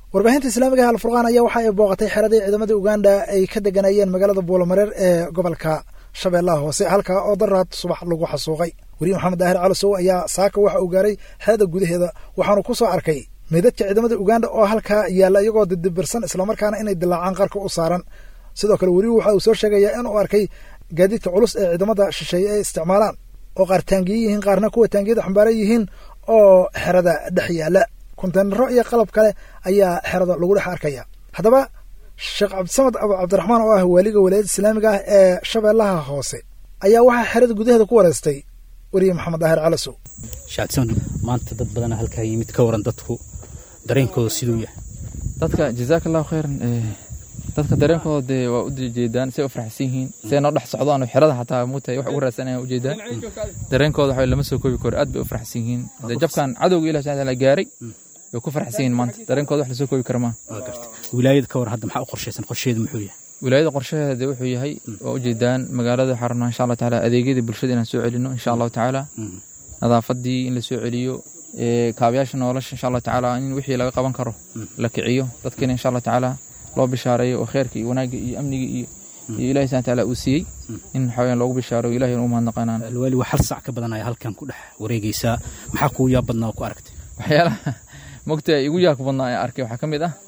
warbaahinta islaamiga ee alfurqaan ayaa waxa ay booqatay xeradii ciidamadii uganda ay ka deganayeen magaalada buulamareer ee gobolka shabeellaha hoose halkaa oo daraad subax lagu xasuuqay weriye maxamed daahir calasow ayaa saaka waxa uu gaaray xerada gudaheeda waxaanu ku soo arkay meydadka ciidamada uganda oo halkaa yaalla iyagoo didibirsan islamarkaana inay dilaacaan qarka u saaran sidoo kale weriyu waxa uu soo sheegayaa inuu arkay gaadiidka culus ee ciidamada shisheeye ay isticmaalaan oo qaar taangiye yihiin qaarna kuwa taangiyada xambaaran yihiin oo xerada dhex yaalla konteynaro iyo qalab kale ayaa xerada lagu dhex arkaya haddaba sheekh cabdisamad abu cabdiraxmaan oo ah waaliga walaayadda islaamiga ah ee shabeellaha hoose ayaa waxaa xerada gudaheeda ku wareystay weriye maxamed daahir calasow shacabdisamad maanta dad badana halkaa yimid ka waran dadku dareenkooda siduu yahay dadka jazaaka allahu khayran dadka dareenkooda dee waa u jeedaan say u faraxsan yihiin say noo dhex socdaan xerada xataa muutahay wax ugu raadsanayaan ujeedaan dareenkooda waxa lama soo koobi karo aad bay u faraxsan yihiin dee jabkan cadowga ilahi subhana taala gaaray way ku faraxsan yihiin maanta dareenkooda wax lasoo koobi kara maaha waa garta wilaayada ka war hadda maxaa u qorshaysan qorsheedu muxuu yahay wilaayada qorshaheeda wuxuu yahay waa ujeedaan magaalada waxaa rabnaa insha allah tacaala adeegyadii bulshada inaan soo celino insha allahu tacaala nadaafadii in la soo celiyo kaabayaasha nolosha insha allah tacaala in wixii laga qaban karo la kiciyo dadkina insha allah tacaala loo bishaareeyo oo kheerka iyo wanaagga iyo amniga iyo iyo ilahi subhana taala uu siiyey in waxaweyaan loogu bishaaro ilahi u mahadnaqanaan alwaali waa hal sac ka badanaya halkan ku dhex wareegaysaa maxaa kuu yaab badnaa oo ku aragtay waxyaalaha mogta igu yaabka badnaa ee arkay waxaa ka mid ah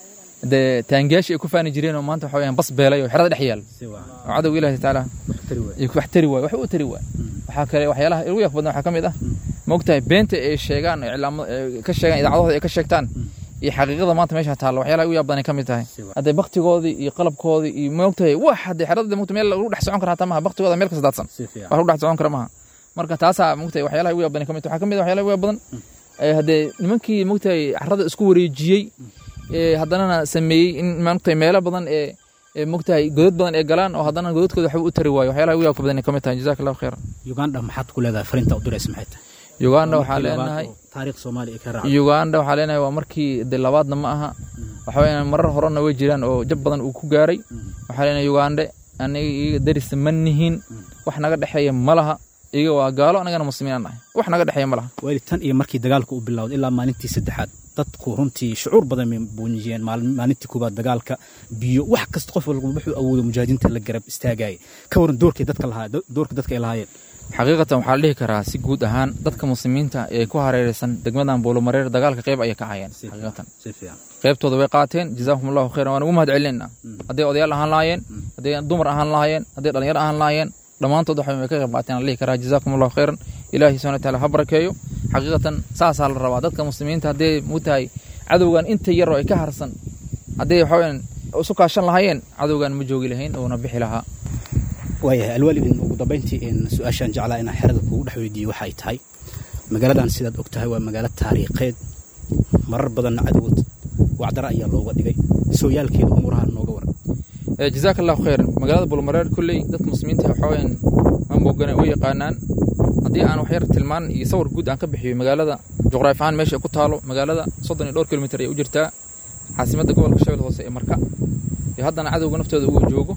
dee taangiyaashii ay ku faani jireen oo maanta waxa weyaan bas beelay oo xerada dhex yaal oo cadowga ilahi tacaala wax tari waay wax u tari waay waxaa kale waxyaalaha igu yaabka badnaa waxaa ka mid ah mogtahay beenta ay sheegaan iclaamo ka sheegaan idaacadahooda ay ka sheegtaan iyo xaqiiqada maanta meesha taalla waxyaalaha ugu yaab badan ka mid tahay hadday baktigoodii iyo qalabkoodii iyo moogtahay wax hadday xerada mogta meel lagu dhex socon kara hataa maha baktigooda meel kasta daadsan wax lagu dhex socon kara maha marka taasaa mogtahay waxyaalaha ugu yaab badan ka mid waxaa ka mid ah waxyaalaha ugu yaab badan haddee nimankii mogtahay carrada isku wareejiyey haddanana sameeyey in mogtahay meelo badan ee mogtahay godad badan ee galaan oo haddana godadkooda waxba u tari waayo waxyaalaha ugu yaabka badan ka mid tahay jazaka allahu khayran uganda maxaad ku leedahay fariinta u diraysa maxay tahay uganda waxaa leenahay taariikh soomaaliya ka raaca uganda waxaa leenahay waa markii de labaadna ma aha waxa weeyaan marar horena way jiraan oo jab badan uu ku gaaray waxaa leenahay uganda aniga iyaga darisa ma nihin wax naga dhexeeya ma laha iyaga waa gaalo anagana muslimiin aan nahay wax naga dhexeeya ma laha waali tan iyo markii dagaalka uu bilowday ilaa maalintii saddexaad dadku runtii shucuur badan bay buuniyeen maalintii koobaad dagaalka biyo wax kasta qof walba wuxuu awoodo mujaahidiinta la garab istaagayay ka waran doorkay dadka lahaa doorka dadka ay lahaayeen xaqiiqatan waxaa la dhihi karaa si guud ahaan dadka muslimiinta ee ku hareeraysan degmadan buulumareer dagaalka qayb ayay ka hayeen xaqiiqatan qaybtooda way qaateen jazakum allahu khayran waan ugu mahad celinayna hadday odayaal ahaan lahaayeen hadday dumar ahaan lahaayeen hadday dhalinyaro ahaan lahaayeen dhammaantood waxa way ka qayb qaateen aan la dhihi karaa jazakum allahu khayran ilaahi subhana wataala ha barakeeyo xaqiiqatan saasaa la rabaa dadka muslimiinta hadday mutahay cadowgan inta yaroo ay ka harsan hadday waxaweyaan isu kaashan lahaayeen cadowgan ma joogi lahayn uuna bixi lahaa waayahay alwaalidin ugu dambayntii su-aashaan jeclaa inaan xerada kuugu dhex weydiiyo waxay tahay magaaladan sidaad og tahay waa magaalo taariikheed marar badanna cadowad wacdara ayaa looga dhigay sooyaalkeeda umuuraha nooga waran jazaaka allahu khayran magaalada bulmareer kolley dadka muslimiinta waxaweyaan ma moogana u yaqaanaan haddii aan waxyar tilmaan iyo sawir guud aan ka bixiyo magaalada juqraafi ahaan meesha ku taalo magaalada soddon iyo dhowr kilomitr ayay u jirtaa caasimadda gobolka shabeelle hoose ee marka iyo haddana cadowga naftooda uu joogo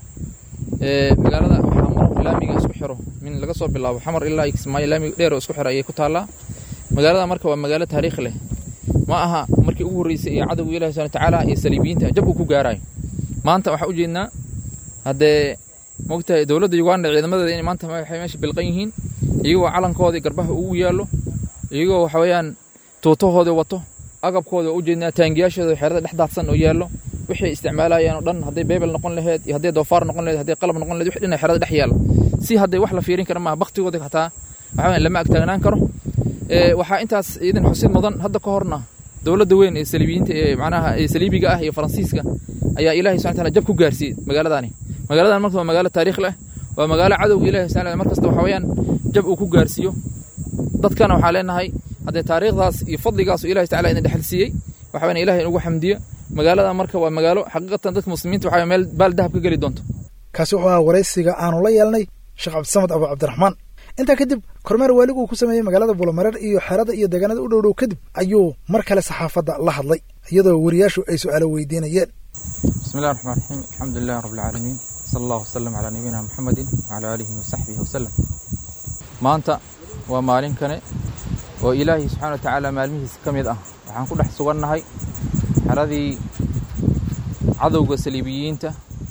magaalada waxaa maro laamiga isku xiro min laga soo bilaabo xamar ilaa kismaayo laamiga dheer oo isku xiro ayay ku taallaa magaalada marka waa magaalo taariikh leh ma aha markii ugu horreysay ee cadowga ilahi subhana tacaala iyo saliibiyiinta jab uu ku gaarayo maanta waxaa u jeednaa haddee mogtahay dowladda uganda ciidamadeeda inay maanta waxay meesha bilqan yihiin iyagoo calankoodii garbaha ugu yaallo iyagoo waxa weeyaan tuutahoodii wato agabkooda waa u jeednaa taangiyaashooda xerada dhex daadsan oo yaallo wixii isticmaalayaan oo dhan hadday beebel noqon laheyd iyo hadday doofaar noqon laheyd hadday qalab noqon laheyd wixii dhan xerada dhex yaalla si hadday wax la fiirin kara maaha baktigooda xataa waxa weeyaan lama agtaagnaan karo waxaa intaas iidan xusid mudan hadda ka horna dowladda weyn ee saliibiyiinta ee macnaha ee saliibiga ah iyo faransiiska ayaa ilaahay subhana taala jab ku gaarsiiyey magaaladani magaaladan marka waa magaalo taariikh leh waa magaalo cadowga ilahi subhana mar kasta waxa weeyaan jab uu ku gaarsiiyo dadkana waxaa leenahay haddee taariikhdaas iyo fadligaas oo ilahi tacala idin dhexal siiyey waxa weyan ilahay inugu xamdiyo magaalada marka waa magaalo xaqiiqatan dadka muslimiinta waxa meel baal dahab ka geli doonto kaasi wuxuu ahaa waraysiga aanu la yeelnay sheekh cabdisamad abu cabdiraxmaan intaa kadib kormeer waaligu uu ku sameeyey magaalada buulamareer iyo xerada iyo deegaanada u dhowdhow kadib ayuu mar kale saxaafadda la hadlay iyadoo wariyaashu ay su-aalo weydiinayeen bismi llahi raxmaan raxiim alxamdu lilahi rabbi alcaalamiin sala allahu wasalam calaa nabiyina muxamedin wacalaa aalihi wasaxbihi wasalam maanta waa maalin kane oo ilaahay subxana wa tacaala maalmihiisa ka mid ah waxaan ku dhex sugannahay xeradii cadowga saliibiyiinta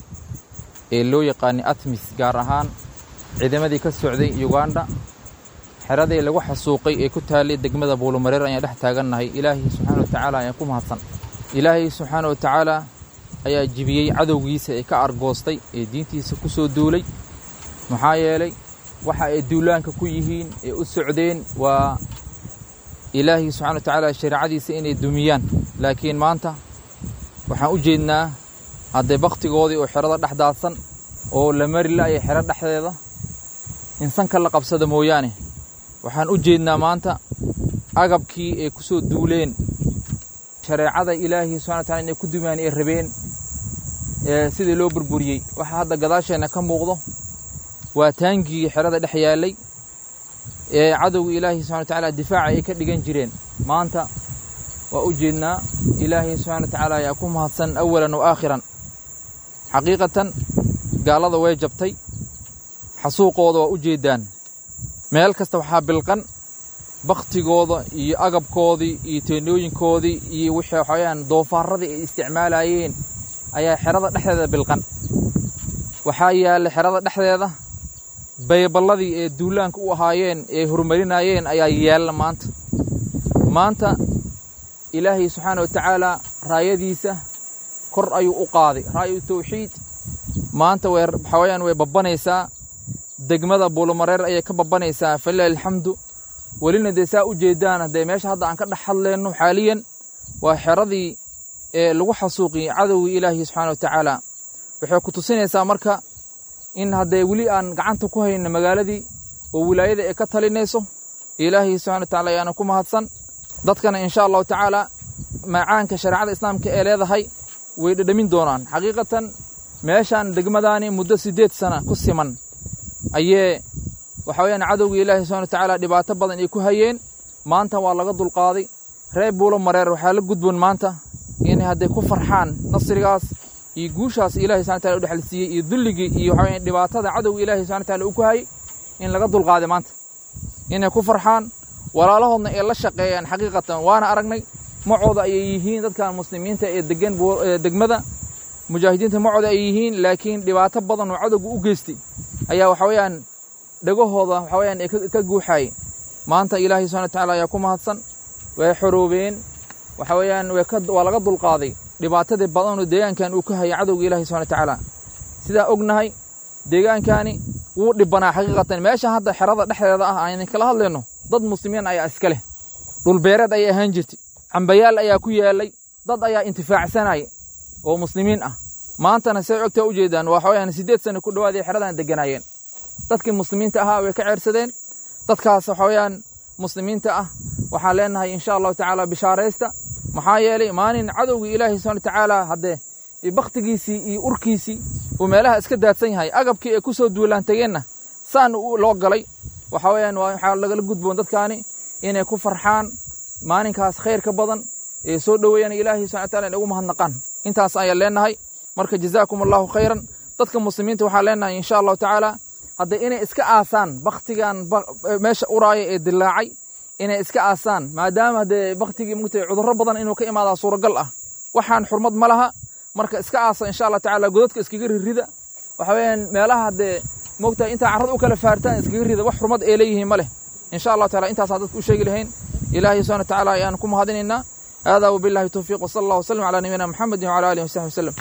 ee loo yaqaanay atmis gaar ahaan ciidamadii ka socday uganda xeradii lagu xasuuqay ee ku taallay degmada buulumareer ayaan dhex taagannahay ilaahay subxaana wa tacaala ayaan ku mahadsan ilaahay subxaana wa tacaala ayaa jibiyey cadowgiisa ee ka argoostay ee diintiisa ku soo duulay maxaa yeelay waxa ay duulaanka ku yihiin ee u socdeen waa ilaahay subxana wa tacaala shareecadiisa inay dumiyaan laakiin maanta waxaan u jeednaa haddee bakhtigoodii oo xerada dhex daadsan oo la mari la'aya xero dhexdeeda insanka la qabsada mooyaane waxaan u jeednaa maanta agabkii ay ku soo duuleen shareecada ilaahay subxana wa tacala inay ku dumiyaan ay rabeen ee sidii loo burburiyey waxaa hadda gadaasheenna ka muuqdo waa taangigii xerada dhex yaallay ee cadowga ilaahay subxana wa tacaala difaaca ay ka dhigan jireen maanta waa u jeednaa ilaahay subxana wa tacaala ayaa ku mahadsan awalan wa aakhiran xaqiiqatan gaalada way jabtay xasuuqooda waa u jeeddaan meel kasta waxaa bilqan bakhtigooda iyo agabkoodii iyo teenooyinkoodii iyo wixii waxawayaan doofaarradii ay isticmaalayeen ayaa xerada dhexdeeda bilqan waxaa yaalla xerada dhexdeeda bayballadii ee duulaanka u ahaayeen ee horumarinaayeen ayaa yaalla maanta maanta ilaahay subxaana wa tacaalaa raayadiisa kor ayuu u qaaday raayu tawxiid maanta way waxawayaan way babbanaysaa degmada buulumareer ayay ka babbanaysaa falilahi alxamdu welina dee saa u jeeddaan haddee meesha hadda aan ka dhex hadlayno xaaliyan waa xeradii ee lagu xasuuqiyey cadowgii ilaahi subxaana wa tacaala waxay ku tusinaysaa marka in haddee weli aan gacanta ku hayno magaaladii oo wilaayada ay ka talinayso ilaahay subxana wa tacala ayaana ku mahadsan dadkana insha allahu tacaala macaanka shareecada islaamka ee leedahay way dhedhamin doonaan xaqiiqatan meeshaan degmadaani muddo siddeed sana ku siman ayee waxa weyaan cadowga ilaahi subxana wa tacaala dhibaato badan ay ku hayeen maanta waa laga dulqaaday reer buulo mareer waxaa la gudboon maanta inay hadday ku farxaan nasrigaas iyo guushaas ilahi subxana wataala u dhexalsiiyey iyo dulligii iyo waxa weyaan dhibaatada cadowga ilaahi subxana wataala uu ku hayay in laga dulqaaday maanta inay ku farxaan walaalahoodna ay la shaqeeyaan xaqiiqatan waana aragnay macooda ayay yihiin dadkan muslimiinta ee degan degmada mujaahidiinta macooda ay yihiin laakiin dhibaato badan oo cadowga u geystay ayaa waxa weeyaan dhegahooda waxa weyaan ee ka guuxaayay maanta ilaahay subxana watacaala ayaa ku mahadsan way xoroobeen waxa weeyaan waa laga dulqaaday dhibaatadii badanoo deegaankan uu ka hayay cadowga ilahi subxana watacaala sidaa ognahay deegaankani wuu dhibbanaa xaqiiqatan meesha hadda xerada dhexdeeda ah aynan kala hadlayno dad muslimiin ayaa iska leh dhulbeereed ayay ahaan jirtay cambayaal ayaa ku yaallay dad ayaa intifaacsanaya oo muslimiin ah maantana say ogtaa u jeedaan waxa weyaan siddeed sano ku dhowaaday xeradan degganaayeen dadkii muslimiinta ahaa way ka ceersadeen dadkaas waxa weeyaan muslimiinta ah waxaan leenahay insha allahu tacaala bishaaraysta maxaa yeelay maalin cadowgii ilaahi subxana watacaala haddee bakhtigiisii iyo urkiisii uu meelaha iska daadsan yahay agabkii ay ku soo duulaan tegeenna saan loo galay waxa weeyaan waxaa lagala gudboon dadkaani inay ku farxaan maalinkaas khayrka badan ee soo dhoweeyaan ilaahi subxana wataala inay ugu mahadnaqaan intaas ayaan leenahay marka jazaakum allahu khayran dadka muslimiinta waxaan leenahay insha allahu tacaala hadda inay iska aasaan bakhtigan meesha uraaya ee dilaacay inay iska aasaan maadaama haddee bakhtigii mugtay cudurro badan inuu ka imaadaa suuragal ah waxaan xurmad ma laha marka iska aasa insha allah tacaala godadka iskaga ririda waxa weeyaan meelaha haddee moogtahay intaa carrada u kala faartaan iskaga rida wax xurmad ay leeyihiin ma leh insha allahu taala intaasaan dadka u sheegi lahayn ilaahay subxana wa tacaala ayaan ku mahadinaynaa hada wabillahi towfiiq wasala allah wasalam calaa nabiyina maxamedin wcala alihi wasaxbi wasalam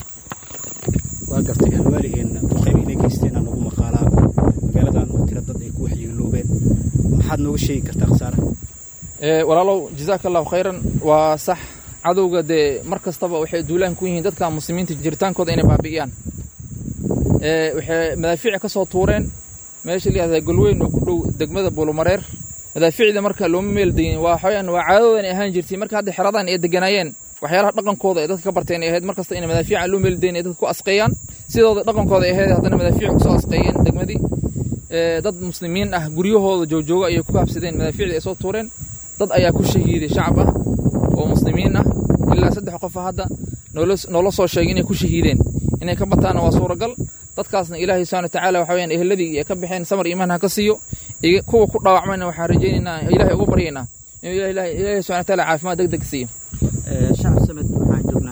waa gartay alwaaligeena duqeyb inay geysteen aan ugu maqaalaa magaaladan oo tira dad ay ku waxyeeloobeen maxaad nooga sheegi kartaa khasaara walaalow jazaaka allahu khayran waa sax cadowga dee mar kastaba waxay duulaan ku yihiin dadka muslimiinta jiritaankooda inay baabi'iyaan waxay madaafiic ka soo tuureen meesha layihahda golweyn oo ku dhow degmada buulumareer madaafiicda marka looma meeldayin waa waxaweyaan waa caadadoodan ay ahaan jirtay marka hadda xeradan ay deganaayeen waxyaalaha dhaqankooda ay dadka ka barteen ay ahayd mar kasta inay madaafiica loo meeldayin ay dadka ku asqeeyaan sidooda dhaqankooda ay ahayd haddana madaafiic kusoo asqeeyeen degmadii dad muslimiin ah guryahooda joojooga ayay ku habsadeen madaafiicda ay soo tuureen dad ayaa ku shahiiday shacab ah oo muslimiin ah ilaa saddex qofa hadda noola soo sheegay inay ku shahiideen inay ka bataanna waa suuragal dadkaasna ilaahay subxana watacaala waxa weyaan eheladii ay ka baxeen samar iimaan ha ka siiyo kuwa ku dhaawacmayna waxaan rajaynaynaa ilahay ugu baryaynaa inuu ilaahay subxana wataala caafimaad deg deg siiyo shacab samed waxaan joognaa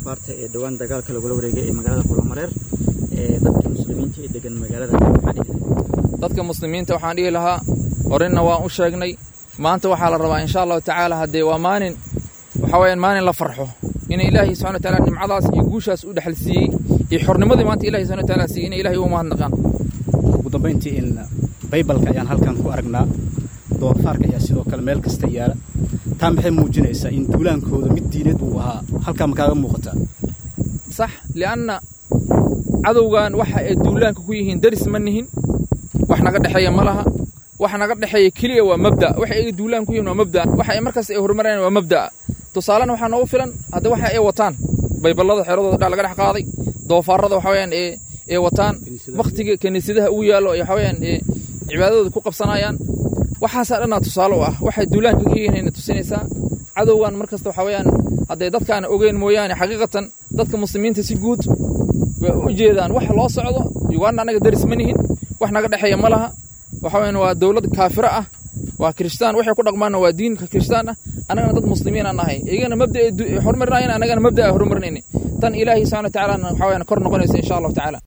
kufaarta ee dhowaan dagaalka lagula wareegay ee magaalada buulamareer ee dadka muslimiinta ee degan magaalada maxaa dhihi dadka muslimiinta waxaan dhihi lahaa horena waan u sheegnay maanta waxaa la rabaa insha allahu tacaala haddee waa maalin waxa weyaan maalin la farxo ina ilaahay subxana wa taala nimcadaas iyo guushaas u dhexal siiyey iyo xornimadii maanta ilahay subxana wa taala siiyey ina ilahay u mahadnaqaan ugu dambayntii in baybalka ayaan halkan ku aragnaa doofaarka ayaa sidoo kale meel kasta yaala taa maxay muujinaysaa in duulaankooda mid diineed uu ahaa halkaa ma kaaga muuqataa sax lianna cadowgan waxa ay duulaanka ku yihiin daris ma nihin wax naga dhexeeya ma laha wax naga dhexeeya keliya waa mabda waxa ay duulaan ku yihiin waa mabda waxa ay markaas ay horumarayaan waa mabda'a tusaalena waxaa noogu filan hadda waxa ay wataan bayballada xeeradooda dha laga dhex qaaday doofaarada waxa weyaan ee ee wataan wakhtiga kiniisadaha ugu yaallo waxa weyaan ee cibaadadooda ku qabsanayaan waxaasaa dhannaa tusaale u ah waxay duulaanka ka yihiin tusinaysaa cadowgan mar kasta waxa weyaan hadday dadkaana ogeyn mooyaane xaqiiqatan dadka muslimiinta si guud way u jeedaan wax loo socdo uganda annaga daris ma nihin wax naga dhexeeya ma laha waxa weyaan waa dowlad kaafiro ah waa kiristaan waxay ku dhaqmaanna waa diinka kiristaan ah annagana dad muslimiin aan nahay iyagana mabda ay horumarinayan annagana mabda ay horumarinayna tan ilaahay subxana wa tacaalana waxa weyaan kor noqonaysa insha allahu tacaala